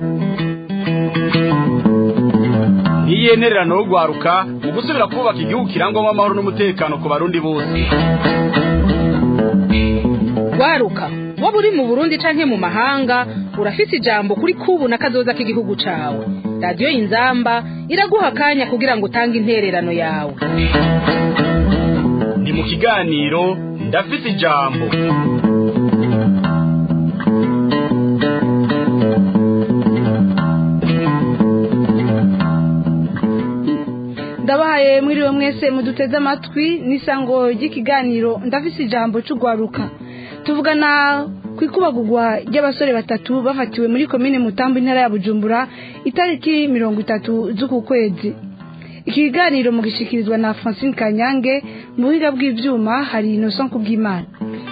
ntiyenererano yo rwaruka mu gusubira kubaka igihugu kirangwamo amahoro n'umutekano ku barundi bose rwaruka waba uri mu burundi canke mu mahanga urafise ijambo kuri kubu na kazoza k'igihugu cawe radiyo inzamba iraguha akanya kugira ngo utange intererano yawe ni mu kiganiro ndafise ijambo ndabahaye mwiriwe mwese muduteze amatwi n'isango ry'ikiganiro ndafise ijambo cy'urwaruka tuvugana ku ikubagurwa ry'abasore batatu bafatiwe muri komine mutambo intara ya bujumbura itariki mirongo itatu z'uku kwezi iki kiganiro mugishikirizwa na francine kanyange mu buhiga bw'ibyuma hari innocent kubw'imana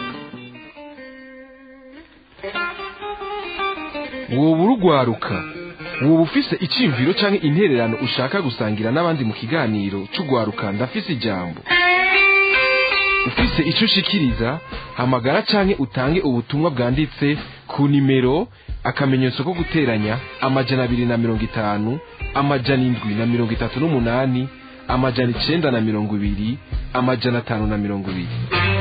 woba urugwaruka woba ufise iciyumviro canke intererano ushaka gusangira n'abandi mu kiganiro c'ugwaruka ndafise ijambo ufise ico ushikiriza hamagara canke utange ubutumwa bwanditse ku nimero akamenyetso ko guteranya amajana abiri na mirongo itanu amajana indwi na mirongo itatu n'umunani amajana icenda na mirongo ibiri amajana atanu na mirongo ibiri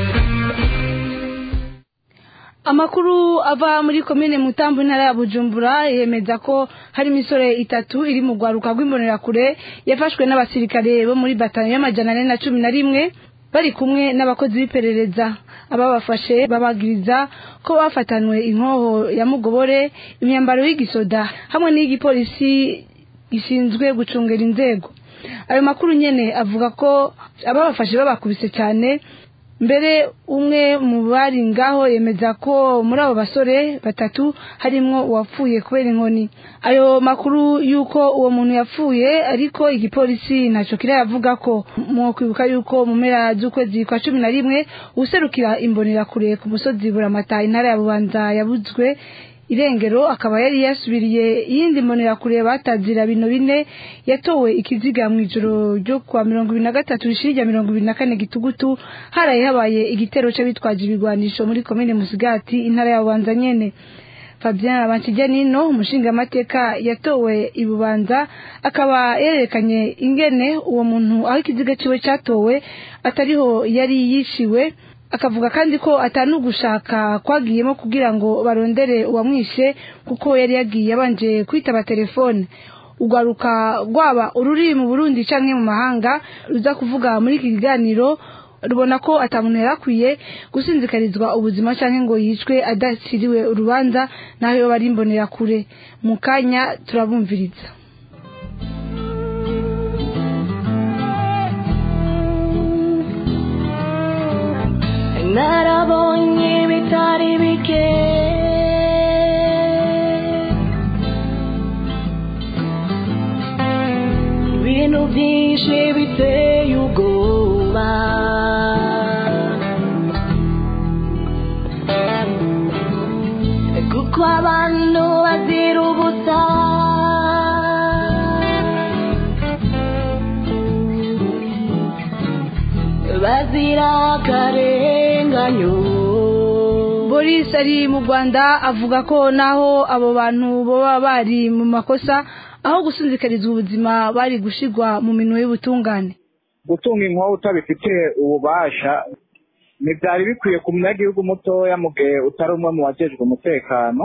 amakuru ava muri komine mutambo intara ya bujumbura yemeza ko hari imisore itatu iri mu rwaruka rw'imbonerakure yafashwe n'abasirikare bo muri batanu y'amajana ane na cumi na rimwe bari kumwe n'abakozi b'iperereza ababafashe babagiriza ko bafatanwe inkoho ya mugobore imyambaro y'igisoda hamwe n'iy'igipolisi gishinzwe gucungera inzego ayo makuru nyene avuga ko ababafashe babakubise cyane mbere umwe mu bari ngaho yemeza ko muri abo basore batatu harimwo uwapfuye kubera inkoni ayo makuru y'uko uwo muntu yapfuye ariko igipolisi ntacyo kirayavuga ko mu kwibuka y'uko mu mpera z'ukwezi kwa cumi na rimwe userukira imbonerakure ku musozi buramata intara ya bubanza yabuzwe irengero akaba yari yasubiriye iyindi mbonerakure batazira bino bine yatowe ikiziga mu ijoro ryo kwa mirongo ibiri na gatatu rishiri rya mirongo ibiri na kane gitugutu haraye habaye igitero c'abitwaje ibigwanisho muri komine musigati intara ya bubanza nyene fabien abankijanino umushingamateka yatowe ibubanza akaba yerekanye ingene uwo muntu aho ikiziga ciwe catowe atariho yari yishiwe akavuga kandi ko atanugushaka kwagiyemo kugira ngo barondere uwamwishe kuko yari yagiye abanje kwitaba telefone urwaruka rwaba ururi mu burundi canke mu mahanga ruza kuvuga muri iki kiganiro rubona ko atamuntu yari akwiye gusinzikarizwa ubuzima canke ngo yicwe adashyiriwe urubanza naho yoba ari imbonerakure mu kanya turabumviriza narabonye bitari bike ibintu byinshi biteye ubwoba kuko abantu bazira ubusa bazira akarenganyo boris ari mu rwanda avuga ko naho abo bantu baba bari mu makosa aho gusinzikarizwa ubuzima bari gushigwa mu minwe y'ubutungane gutunga inkoho utabifitiye ububasha ntibyari bikwiye ku munyagihugu mutoya mu gihe utari umwe mu bajejwe umutekano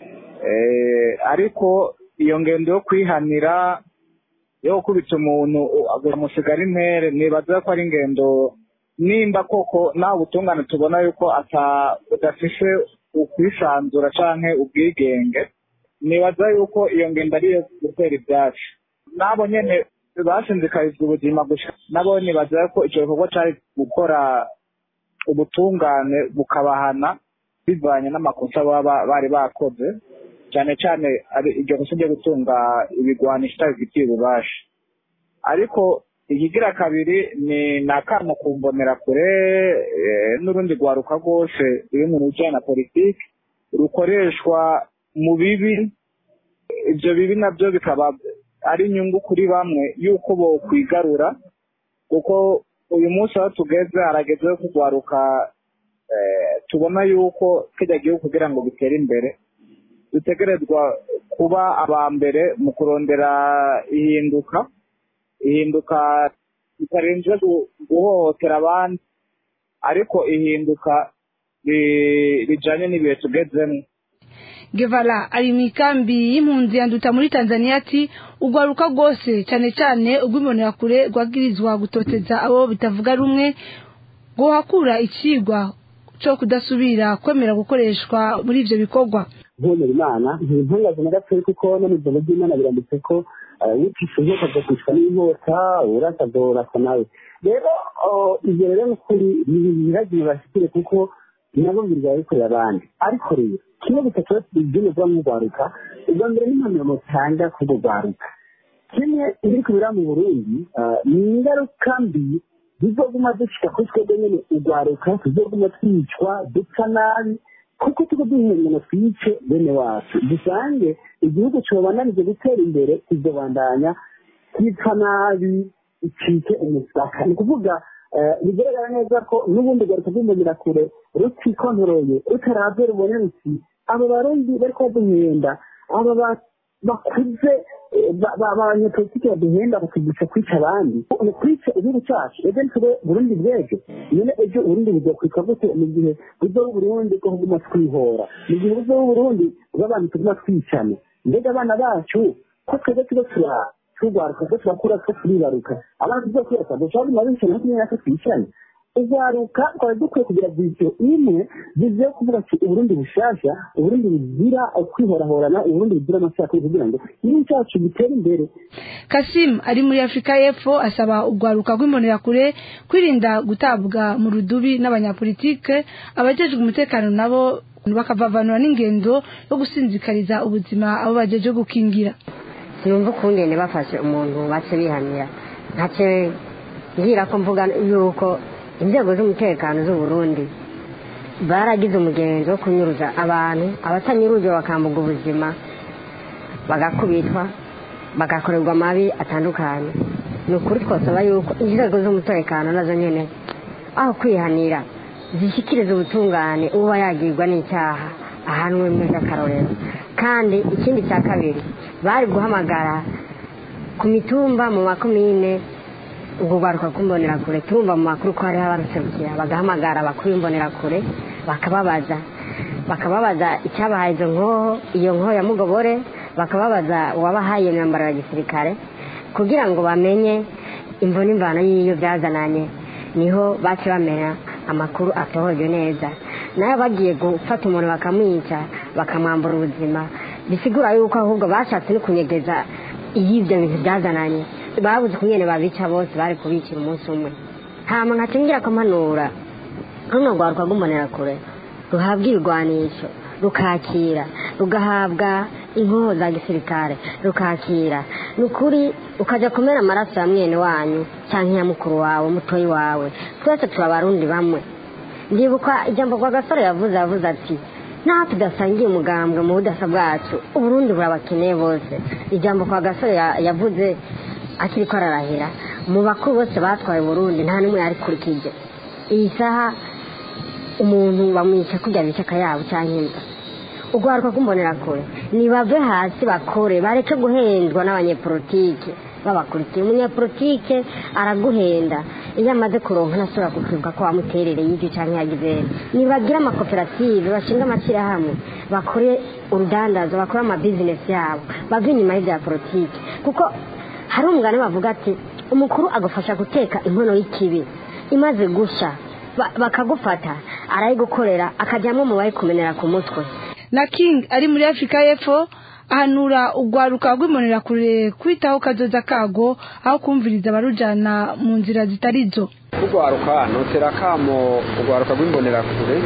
ariko iyo ngendo yo kwihanira yo gukubita umuntu amusigara intere nibaza ko ari ingendo nimba koko nawe ubutungane tubona yuko udafise ukwisanzura canke ubwigenge nibaza yuko iyo ngendo ariyo gutera ibyatsi nabo nyene basinzikarizwa ubuzima gusa nabo nibaza ko ico gikorwa cari gukora ubutungane bukabahana bivanye n'amakosa baba bari bakoze cyane cyane iryo kosa ryo gutunga ibigwanisho utabifitiye ububasha ariko ikigira kabiri ni nakamo kumbonera kure n'urundi rwaruka rwose ruri mu bijyanye na politiki rukoreshwa mu bibi ibyo bibi nabyo bikaba ari inyungu kuri bamwe y'uko bo kwigarura kuko uyu munsi aho tugeze harageze yo kugwaruka tubona yuko kijya gihugu kugira ngo gitere imbere dutegerezwa kuba aba mbere mu kurondera ihinduka ihinduka ritarinze gu- guhohotera abandi ariko ihinduka ri- rijanye n'ibihe tugezemo Guevara ari mu ikambi y'impunzi yanduta muri Tanzania ati ugwaruka rwose cyane cyane urw'imbonerakure rwagirizwa gutoteza abo bitavuga rumwe ngo hakura ikigwa cyo kudasubira kwemera gukoreshwa muri ivyo bikorwa ntemera imana ntimpungaze na gatoya kuko no mu ijambo ry'imana biranditse ko wicisha inkota azokwicwa n'inkota urasa azorasa nawe rero oh, ivyo rero ni ukuri ntibiragiye bashikire kuko nabo birwa bikorera abandi ariko rero kimwe gusa kiba iby'umuvuga nk'urwaruka ubwa mbere n'impanuro mutanga kubwo rwaruka kimwe ibiri kubera mu burundi ah, ni ingaruka mbi zizoguma zishika kuri twebwe nyene urwaruka tuzoguma twicwa dupfa nabi kuko tuba duhengana twice bene wacu dusange igihugu cobananije gutera imbere kizobandanya twitwa nabi icike umusaka ni ukuvuga eh, bigaragara neza ko n'ubundi rwaruka rw'imbonerakure rutikontoreye rutaravye rubone ruti abo barundi bariko baduhenda aba ba- bakuze eh, ba- ba- abanyepolitiki baduhenda bakatwigisha kwica abandi ni kwica igihugu cacu ejo ntitube burundi bw'ejo none ejo uburundi buzokwitwa gute mu gihe buzoba uburundi bwo kuguma twihora mu gihe buzoba uburundi bw'abantu tuguma twicana mbega abana bacu ko twebwe tuba tura turwaruka ko turakura two turibaruka abana tuzokwirasa dushobora kuguma bicana no kumenya ko twicana urwaruka twari dukwiye kugira viziyo imwe viziyo yo kuvuga ati uburundi bushasha uburundi buzira kwihorahorana uburundi buzira amacakubiri kugira ngo igihugu cyacu gitere imbere Kasim ari muri Afrika y'Epfo asaba urwaruka rw'imbonerakure kwirinda gutabwa mu rudubi n'abanyapolitike abajejwe umutekano nabo bakavavanura n'ingendo yo gusinzikariza ubuzima abo bajeje gukingira sinumva ukungene bafashe umuntu bace bihanira ntacyo ngira ko mvuga yuko inzego z'umutekano z'u Burundi baragize umugenzo wo kunyuruza abantu abatanyuruje bakambuga ubuzima bagakubitwa bagakorerwa amabi atandukanye ni ukuri twasaba yuko inzego z'umutekano nazo nyene aho kwihanira zishyikiriza ubutungane uba yagirwa n'icyaha ahanwe muri akarorero kandi ikindi cya kabiri bari guhamagara ku mitumba mu makomine ubwo rwaruka rw'imbonerakure turumva mu makuru ko hariho abaruserukira bagahamagara abakuru b'imbonerakure bakababaza bakababaza icyabahaye izo nkoho iyo nkoho ya mugobore bakababaza uwabahaye iyo myambaro ya gisirikare kugira ngo bamenye imvo n'imvano y'iyo byazananye niho bace bamenya amakuru atohoje neza nayo bagiye gufata umuntu bakamwica bakamwambura ubuzima bisigura yuko ahubwo bashatse no kunyegeza iyo ibyo bintu byazananye babuze ukungene babica bose bari kubicira umunsi umwe hama nkacingira akampanura runo rwaruka rw'imbonerakure ruhabwa ibigwanisho rukakira rugahabwa inkoho za gisirikare rukakira ni ukuri ukajya kumena amaraso ya mwene wanyu cyangwa iya mukuru wawe mutoyi wawe twese turi abarundi bamwe ndibuka ijambo kwa gasore yavuze yavuze ati naho tudasangiye umugambwe mu budasa bwacu uburundi burabakeneye bose ijambo kwa gasore ya- yavuze akiri ko ararahira mu bakuru bose batwaye uburundi nta n'umwe yarikurikije iyi saha umuntu bamwica kurya bica akayabo cyangwa inda urwaruka rw'imbonerakure nibave hasi bakore bareke guhendwa n'abanyepolitike babakurikiye umunyepolitike araguhenda iyo amaze kuronka ntasubira kukwibuka ko wamuterereye ibyo cyangwa yagize nibagire amakoperative bashinga amashyirahamwe bakore urudandazo bakore amabizinesi yabo bave inyuma y'ibya politike kuko hari umugani bavuga ati umukuru agufasha guteka inkono y'ikibi imaze gusha ba- bakagufata arayigukorera akajyamo mu bari kumenera ku mutwe na king ari muri afurika y'epfo ahanura urwaruka rw'imbonerakure kwitaho kazoza kago aho kumviriza abarujana mu nzira zitari zo urwaruka notera kamo urwaruka rw'imbonerakure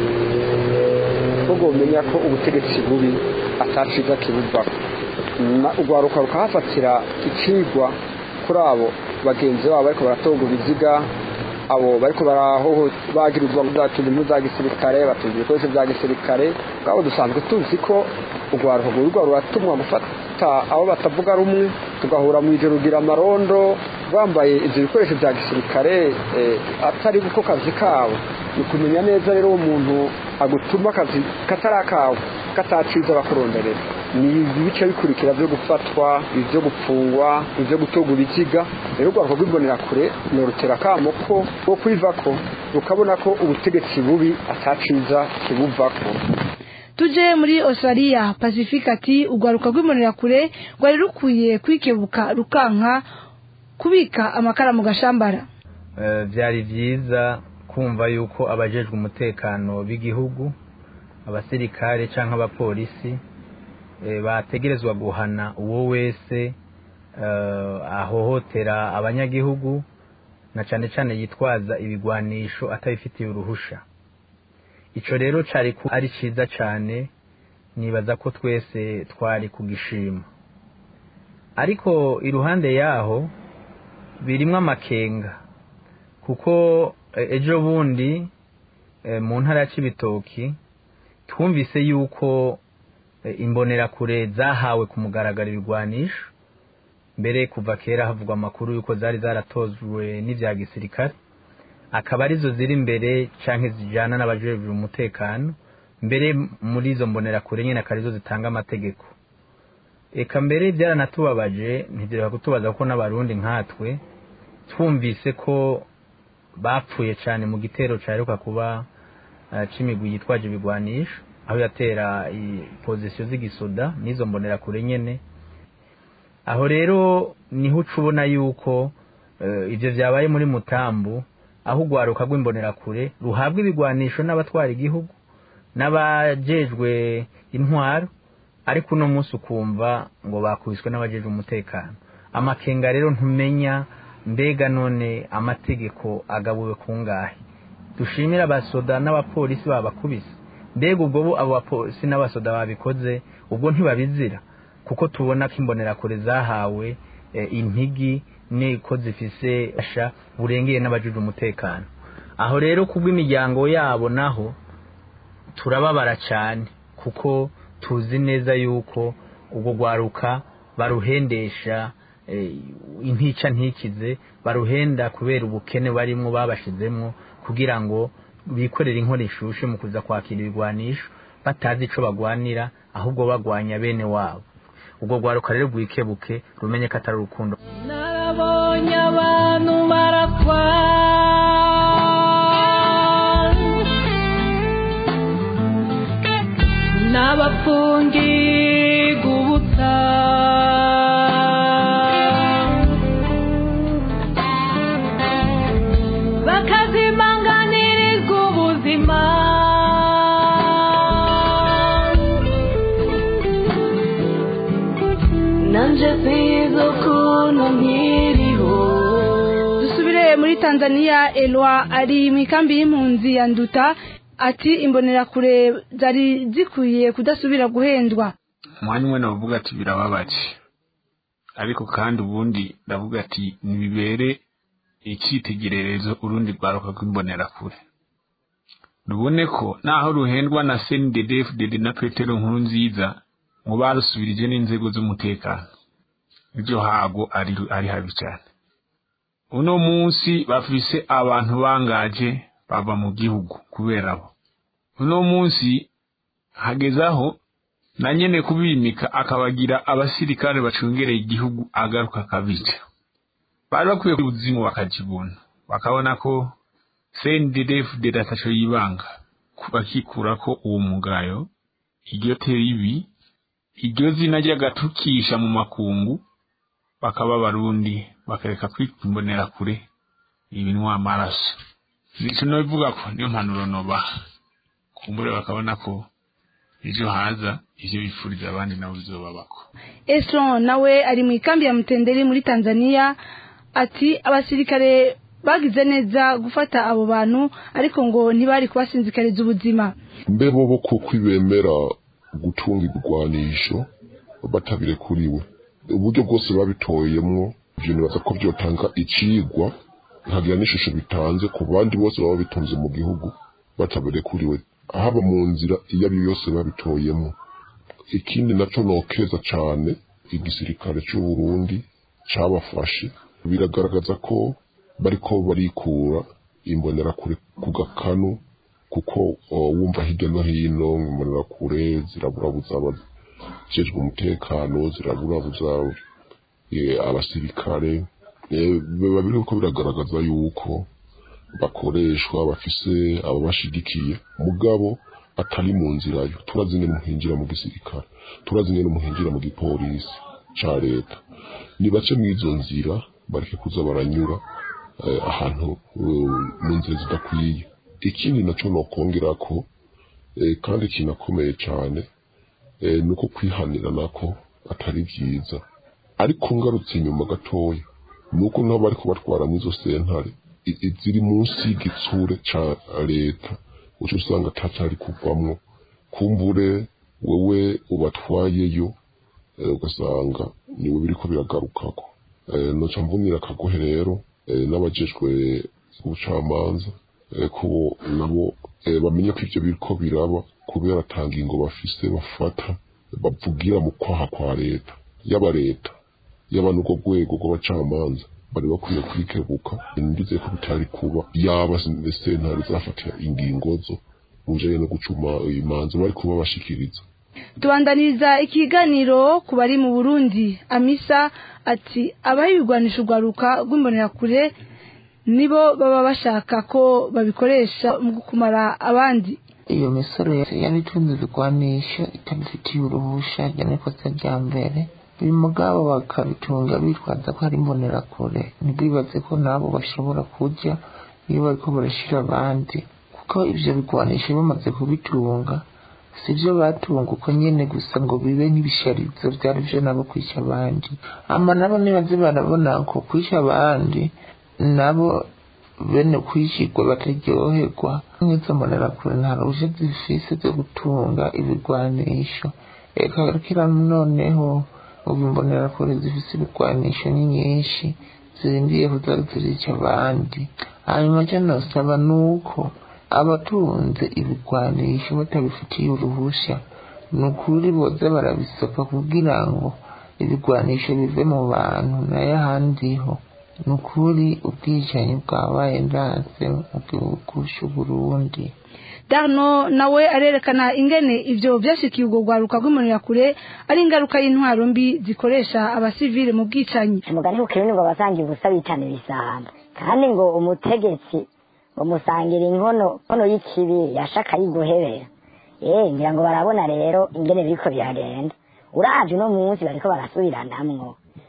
ko rwomenya ko ubutegetsi bubi ataciza kibuvaho Na- urwaruka rukahafatira icigwa kuri abo bagenzi babo bariko baratonga ibiziga abo bariko barahoho bagirizwa batunga impu za gisirikare batunga ibikoresho bya gisirikare bwabo dusanzwe tuzi ko urwaruka rwirirwa ruratumwa gufata abo batavuga rumwe tugahura mu ijoro rugira amarondo bambaye ibyo bikoresho bya gisirikare eh, atari ko kazi kabo ni kumenya neza rero uwo muntu agutuma akazi katari akawe kataciza bakuronderera ni ibice bikurikira byo gufatwa ibyo gupfungwa ibyo gutorwa ibiziga rero urwaruka rw'imbonerakure ni uruterakamo ko rwo kwivako rukabona ko ubutegetsi bubi ataciza kibuvako tuje muri Australia Pacific ati urwaruka rw'imbonerakure rwari rukwiye kwikebuka rukanka kubika amakara mu gashambara Eh, byari byiza kumva yuko abajejwe umutekano b'igihugu abasirikare cyangwa abapolisi eh, bategerezwa guhana uwo wese eh, ahohotera abanyagihugu na cyane cyane yitwaza ibigwanisho atabifitiye uruhusha ico rero cari ku- ari ciza cyane nibaza ko twese twari kugishima ariko iruhande yaho birimwo amakenga kuko eh, ejo bundi eh, mu ntara ya Cibitoki twumvise yuko eh, imbonerakure zahawe ku mugaragaro ibigwanisho mbere kuva kera havugwa amakuru yuko zari zaratozwe n'ivya gisirikare akaba arizo ziri imbere canke zijana n'abajejwe umutekano mbere muri izo mbonerakure nyene akaba arizo zitanga amategeko eka mbere byaranatubabaje ntibyereka kutubaza ko n'abarundi nkatwe twumvise ko bapfuye cyane mu gitero cyaheruka kuba eh, c'imigwi yitwaje ibigwanisho aho yatera pozisiyo z'igisoda n'izo mbonerakure nyene aho rero niho uca ubona yuko eh, ivyo vyabaye muri mutambu aho urwaruka rw'imbonerakure ruhabwa ibigwanisho n'abatwara igihugu n'abajejwe intwaro ariko uno munsi ukumva ngo bakubiswe n'abajejwe umutekano amakenga rero ntumenya mbega none amategeko agabuwe kungahe dushimira abasoda n'abapolisi babakubise mbega ubwo bo abo bapolisi n'abasoda babikoze ubwo ntibabizira kuko tubona ko imbonerakure zahawe eh, impigi niko zifise asha burengeye n'abajejwe umutekano aho rero kubw'imiryango yabo naho turababara cyane kuko tuzi neza yuko ubwo rwaruka baruhendesha eh, intica ntikize baruhenda kubera ubukene barimo babashizemwo kugira ngo bikorere inkora ishushe mu kuza kwakira ibigwanisho batazi ico bagwanira ahubwo bagwanya bene wabo ubwo rwaruka rero rwikebuke rumenye ko atari urukundo narabonye abantu barakwa n'abapfungirwa ubusa bakazimanganirizwa ubuzima nanje sizo ukuntu nkiriho dusubire muri tanzania elwa ari mu ikambi y'impunzi ya nduta ati imbonerakure zari zikwiye kudasubira guhendwa umwanya umwe navuga ati birababaje ariko kandi ubundi ndavuga ati nibibere icyitegererezo urundi rwaruka rw'imbonerakure rubone ko naho ruhendwa na senidedefudede na petero nkuru nziza ngo barusubirije n'inzego z'umutekano ibyo hago ari ari habi cyane uno munsi bafise abantu bangaje bava mu gihugu kubera bo uno munsi hageze aho na nyene kubimika akabagira abasirikare bacungereye igihugu agaruka akabica bari bakwiye kuzimu bakajibona bakabona ko CNDD-FDD ataco yibanga bakikura ko uwo mugayo iryo teribi iryo zina ry'agatukisha mu makungu bakaba barundi bakareka kwimbonera kure ibinwa amaraso nico nobivuga ko niyo mpanuro nobaha kumbure bakabona ko ejo haza ivyo bifuriza abandi nabo bizobabako esron nawe ari mu ikambi ya mutenderi muri tanzania ati abasirikare bagize neza gufata abo bantu ariko ngo ntibari kubasinzikariza ubuzima mbe bobo kuko bemera gutunga ibigwanisho batabirekuriwe uburyo bwose babitoyemwo ivyo nibaza ko vyotanga icigwa nkagira n'ishusho bitanze ku bandi bose baba bitunze mu gihugu batabirekuriwe haba mu nzira iyo ari yo yose babitoyemwo ikindi naco nokeza cane igisirikare c'u Burundi cabafashe biragaragaza ko bariko barikura imbonerakure ku gakanu kuko uh, wumva hirya no hino imbonerakure ziraburabuza aba- zijejwe umutekano ziraburabuza eh, abasirikare eh, biba biriko biragaragaza yuko bakoreshwa bafise ababashigikiye mugabo atari mu nzira yo turazi ingene muhinjira mu gisirikare turazi ingene muhinjira mu gipolisi ca leta nibace mw'izo nzira bareke kuza baranyura eh, ahantu eh, mu nzira zidakwiye ikindi naco nokongera ko eh, kandi kinakomeye cane eh, nuko kwihanira nako atari vyiza ariko ngarutse inyuma gatoya nuko nabo bariko batwara n'izo sentare i- i- ziri munsi y'igitsure ca leta uca usanga atacari kuvamwo kumbure wewe ubatwayeyo eh, ugasanga niwe biriko biragarukako Eh, noca mvunira akagohe rero eh, n'abajejwe ubucamanza eh, ko nabo eh, bamenye ko ivyo biriko biraba kubera ata ngingo bafise bafata bavugira mu kwaha kwa leta yaba leta yaba n'urwo rwego rw'abacamanza bari bakwiye kwikebuka ndize ko bitari kuba yaba sentare zafatira ingingo zo mu bijanye no gucuma imanza bari kuba bashikiriza tubandaniriza ikiganiro ku bari mu burundi amisa ati abayirwanisha urwaruka rw'imbonerakure nibo baba bashaka ko babikoresha mu kumara abandi iyo misoro yabitunze ibigwanisho itabifitiye uruhusha rya n'ikosa rya mbere uyu mugabo bakabitunga bitwaza ko ari imbonerakure ntibwibaze ko nabo bashobora kurya iyo bariko barashira abandi kuko ivyo bigwanisho bamaze kubitunga sivyo batunga uko nyene gusa ngo bibe nk'ibisharizo vyari vyo nabo kwica abandi ama nabo nibaze barabona ko kwica abandi nabo bene kwishirwa bataryoherwa nk'izo mbonerakure nta ruhusha zifise zo gutunga ibigwanisho eka kira noneho ubu imbonerakure zifise ibigwanisho ni nyinshi zirindiye kuza zirica abandi hanyuma cyo nosaba nuko abatunze ibigwanisho batabifitiye uruhusha ni ukuri boza barabisopa kugira ngo ibigwanisho bive mu bantu nayo ahandiho ni ukuri ubwicanyi bwabaye ndanse mu gihugu c'uburundi darno nawe arerekana ingene ivyo vyashikiye urwo rwaruka rw'imbonerakure ari ingaruka y'intwaro mbi zikoresha abasivile mu bwicanyi umugani w'ukirundi ngo abasangiye ubusa bitana ibisahamba kandi ngo umutegetsi bamusangira inkono inkono y'ikibi yashaka yiguhebera eh ngira ngo barabona rero ingene biriko biragenda uravye uno munsi bariko barasubiranamwo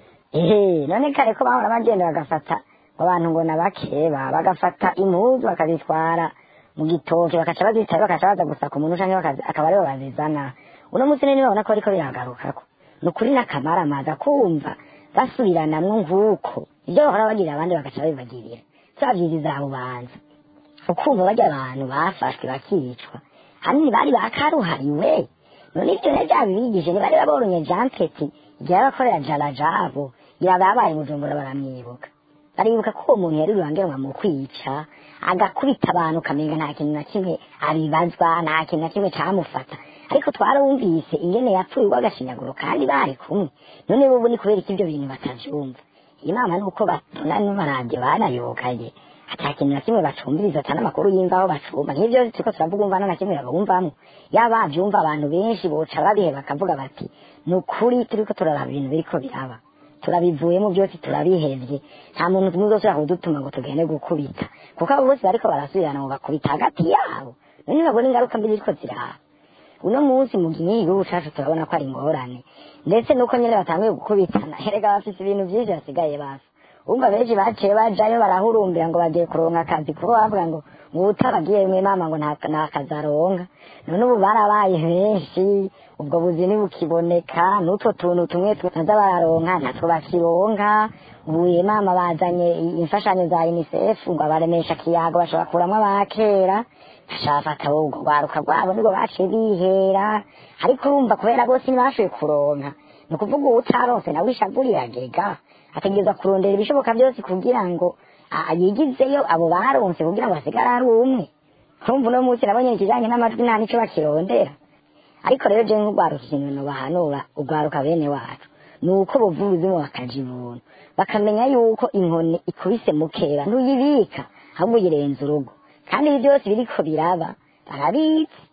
ehe none kare ko bahora bagenda bagafata ngo abantu ngo nabakeba bagafata impuzu bakazitwara mu gitoke bakaca bazitaye bakaca baza gusaka umuntu canke bakazi- akaba aribo bazizana uno munsi rero babona ko bariko biragarukako ni ukuri n'akamaramaza kumva basubiranamwo nk'uko ibyo bahora bagira abandi bagaca babibagirira turavyiriza abo bantu ukumva barya abantu bafashwe bakicwa hanini bari bakaruhariwe none ivyo ne vyabibigije ntibari babonye jean peti igihe abakorera jarajabo ngira babaye bujumbura baramwibuka baribuka ko uwo muntu yari rubangerwa mu kwica agakubita abantu ukamenga nta kintu na kimwe abibazwa nta kintu na kimwe camufata ariko twarumvise ingene yapfuye urw'agashinyaguro kandi bari kumwe none bubu ni kubera iki ivyo bintu batavyumva inama ni uko babona n'amaradiyo banayokaye ata kintu na kimwe bacumviriza ata n'amakuru y'imvaho bacumva nk'ivyo turiko turavuga umva nta kimwe babumvamo yaba bavyumva abantu benshi boca babihe bakavuga bati ni ukuri turiko turaraba ibintu biriko biraba turabivuyemo byose turabihevye nta muntu tumwe uzosubira kudutuma ngo tugende gukubita kuko abo bose bariko barasubirana ngo bakubita hagati yabo none babona ingaruka mbi ziriko ziraba uno munsi mu gihe igihugu cacu turabona ko ari ingorane ndetse nuko nyene batanguye gukubitana erega bafise ibintu vyinshi basigaye basa umva benshi baciye bajayo barahurumbira ngo bagiye kuronka akazi kuko bavuga ngo ngo utaragiye mwe mama ngo nta nta kazi aronka none ubu barabaye benshi ubwo buzi ntibukiboneka n'utwo tuntu tumwe tunaza bararonka natwo bakironka ubu ye mama bazanye imfashanyo za unicef ngo abaremesha kiyago bashobora kuramwo abakera bashafata ubwo rwaruka rwabo nibwo baciye bihera ariko urumva kubera bose ntibashoboye kuronka ni ukuvuga uwo utaronse nawe ishavu riragega ategereza kurondera ibishoboka byose kugira ngo a- yigizeyo abo baronse kugira ngo hasigare ari umwe urumva uno munsi nabonye ikijanye n'amajwi nta nico bakirondera ariko rero je nk'urwaruka ikintu nobahanura urwaruka bene wacu ni uko buva ubuzima bakaja ibuntu bakamenya yuko inkoni ikubise mukeba ntuyibika ahubwo uyirenza urugo kandi ibi byose biriko biraba barabizi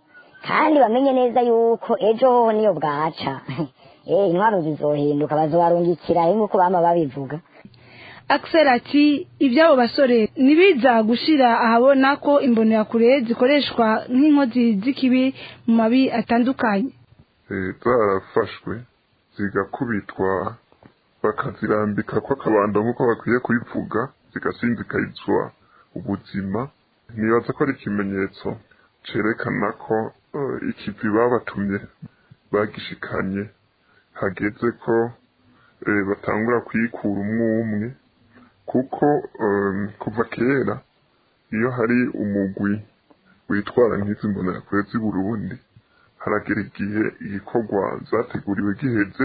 kandi bamenye neza yuko ejo hoho niyo bwaca eh intwaro zizohinduka bazobarungikira nk'uko bama babivuga Axel ati iby'abo basore nibiza gushira ahabona ko imbonerakure zikoreshwa nk'inkozi z'ikibi mu mabi atandukanye Eh, zarafashwe zigakubitwa bakazirambika ko akabando nk'uko bakwiye kubivuga zigasinzikarizwa ubuzima nibaza ko ari ikimenyetso cerekana ko eh, ikivi babatumye bagishikanye hageze ko eh, batangura kwikura umwe umwe kuko eh, kuva kera iyo hari umugwi witwara nk'izi mbonerakure z'i Burundi haragera igihe igikorwa zateguriwe giheze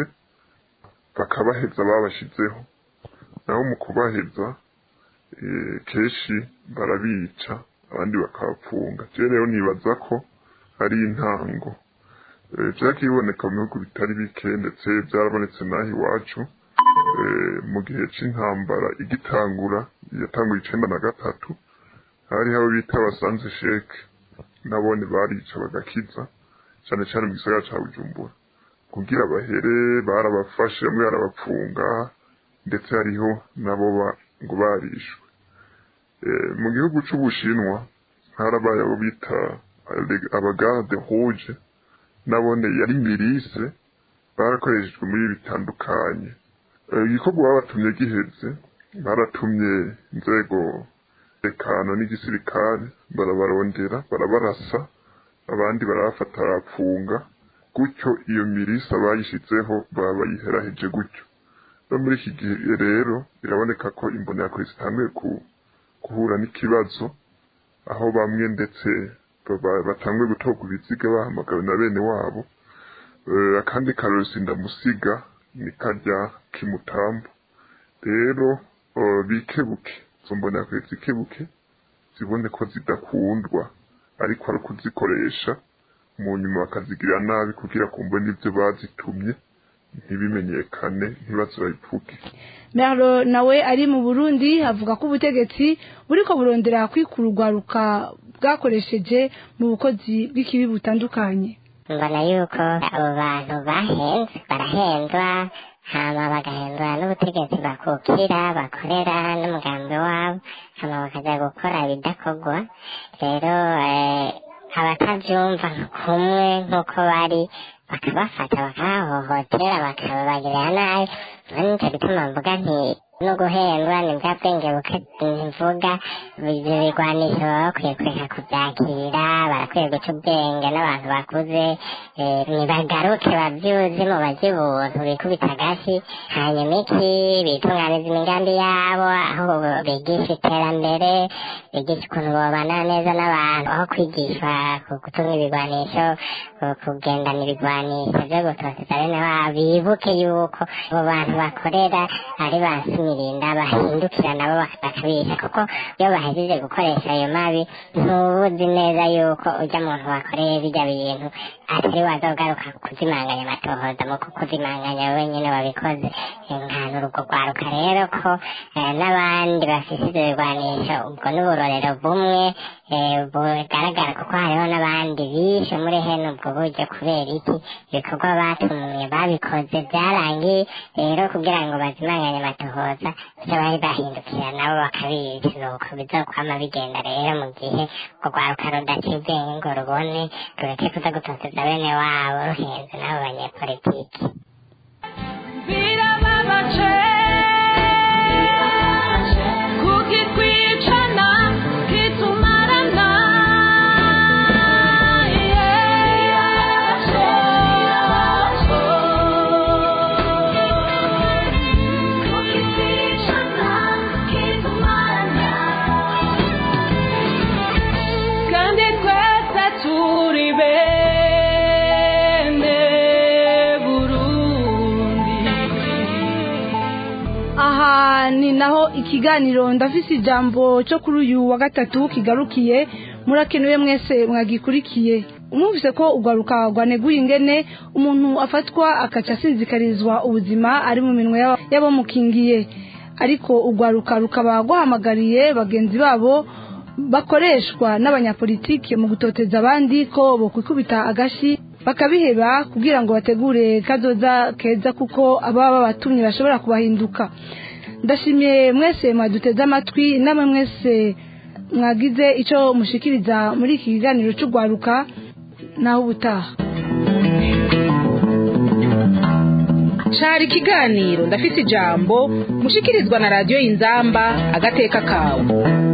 bakabaheza babashizeho naho mu kubaheza eh, kenshi barabica abandi bakabapfunga je rero nibaza ko ari intango Eh, vyagiye biboneka mu bihugu bitari bike ndetse byarabonetse n'aho iwacu eh, mu gihe c'intambara igitangura yatanguye icenda na gatatu hariho abo bita abasanze sheke nabone barica bagakiza cyane cyane mu gisagara ca bujumbura kugira bahere barabafashe bamwe barabapfunga ndetse hariho nabo ba- ngo barishwe Eh, mu gihugu c'ubushinwa harabaye abo bita ale- abagarde rouge nabone yari mirise barakoreshejwe muri bitandukanye Eh, igikorwa babatumye giheze baratumye inzego tekano n'igisirikare barabarondera barabarasa abandi barabafata barapfunga gutyo iyo mirisa bayishizeho baba bayiheraheje gutyo no muri iki gihe rero biraboneka ko imbonerakure zitanguye ku- guhura n'ikibazo aho bamwe ndetse baba- batanguye gutorwa ibiziga bahamagawe na bene wabo Eh, akandi karori sindamusiga ni karya k'imutambo rero eh, bikebuke izo mbonerakure zikebuke zibone ko zidakundwa ariko ari ukuzikoresha mu nyuma bakazigirira nabi kugira kumva n'ibyo bazitumye ntibimenyekane ntibaze babivuge Merlo nawe ari mu Burundi avuga ko ubutegetsi buriko burondera kwikura urwaruka bwakoresheje mu bukozi bw'ikibi butandukanye mbona yuko abo bantu bahenzwe barahenzwa hama bagahendwa n'ubutegetsi bakukira bakorera n'umugambi wabo hama bakaja gukora ibidakorwa rero eh, abatavyumva kumwe nk'uko bari bakabafata bakabahohotera bakabagirira nabi nico gituma mvuga nti no guhendwa ni bwa bwenge buke mvuga ibyo bigwanisho baba bakwiye kureka kubyakira barakwiye guca ubwenge n'abantu bakuze eh, nibagaruke bavyuzi mu bazi ubuntu bikubita agashi hanyuma iki bitunganiza imigambi yabo aho bigisha iterambere bigisha ukuntu bobana neza n'abantu aho kwigishwa ku- gutunga ibigwanisho ku- kugendana ibigwanisho vyo gutoteza bene wabo bibuke yuko abo bantu bakorera ari ba simirinda bahindukira nabo bak- bakabisha kuko iyo bahejeje gukoresha ayo mabi ntubuzi neza yuko ujya muntu wakoreye bijya bintu atari wazogaruka kuzimanganya amatohoza mu kuzimanganya wenyine wabikoze nkana urugo rwaruka rero ko eh, n'abandi bafise ivyo bigwanisho ubwo n'uburorero bumwe eh, bugaragara kuko hariho n'abandi bishe muri hene ubwo buryo kubera iki ibikorwa batumye babikoze byarangiye rero kugira ngo bazimanganye amatohoza ivyo bari bahindukira nabo bakabica nuko bizokwama bigenda rero mu gihe urwo rwaruka rudaciye ubwenge ngo rubone rureke kuza gutoteza bene wabo ruhenze n'abo banyepolitiki birababaje kukitwicana kitumarana kandi twese turi bene burundi aha ni naho ikiganiro ndafise ijambo cyo kuri uyu wa gatatu kigarukiye murakenewe mwese mwagikurikiye umwumvise ko urwaruka rwaneguye ingene umuntu afatwa akaca asinzikarizwa ubuzima ari mu minwe y'aba- y'abamukingiye ariko urwaruka rukaba rwahamagariye bagenzi babo bakoreshwa n'abanyapolitiki mu gutoteza abandi ko bokwikubita agashi bakabiheba kugira ngo bategure kazoza keza kuko ababa babatumye bashobora kubahinduka ndashimiye mwese mwaduteze amatwi namwe mwese mwagize icyo mushikiriza muri iki kiganiro cy'urwaruka naho ubutaha cari ikiganiro ndafise ijambo mushikirizwa na radiyo y'inzamba agateka kawe